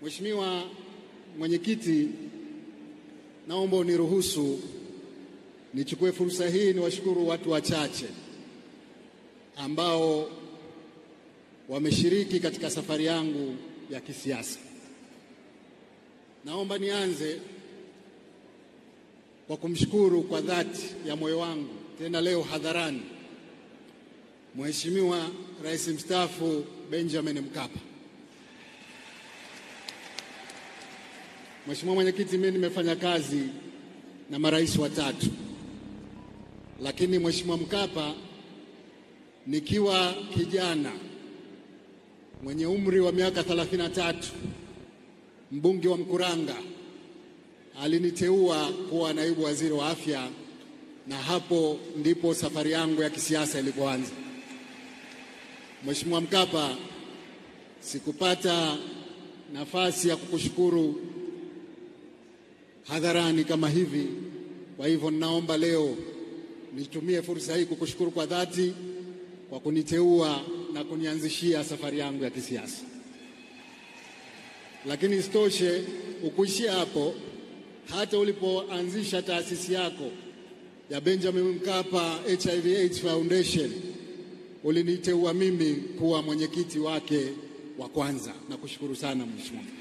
Mheshimiwa Mwenyekiti, naomba uniruhusu nichukue fursa hii niwashukuru watu wachache ambao wameshiriki katika safari yangu ya kisiasa. Naomba nianze kwa kumshukuru kwa dhati ya moyo wangu tena leo hadharani Mheshimiwa Rais mstaafu Benjamin Mkapa. Mheshimiwa Mwenyekiti, mimi nimefanya kazi na marais watatu, lakini Mheshimiwa Mkapa nikiwa kijana mwenye umri wa miaka 33 mbunge wa Mkuranga aliniteua kuwa naibu waziri wa afya, na hapo ndipo safari yangu ya kisiasa ilipoanza. Mheshimiwa Mkapa, sikupata nafasi ya kukushukuru hadharani kama hivi, kwa hivyo ninaomba leo nitumie fursa hii kukushukuru kwa dhati kwa kuniteua na kunianzishia safari yangu ya kisiasa. Lakini isitoshe, ukuishia hapo, hata ulipoanzisha taasisi yako ya Benjamin Mkapa HIV AIDS Foundation uliniteua mimi kuwa mwenyekiti wake wa kwanza. Nakushukuru sana Mheshimiwa.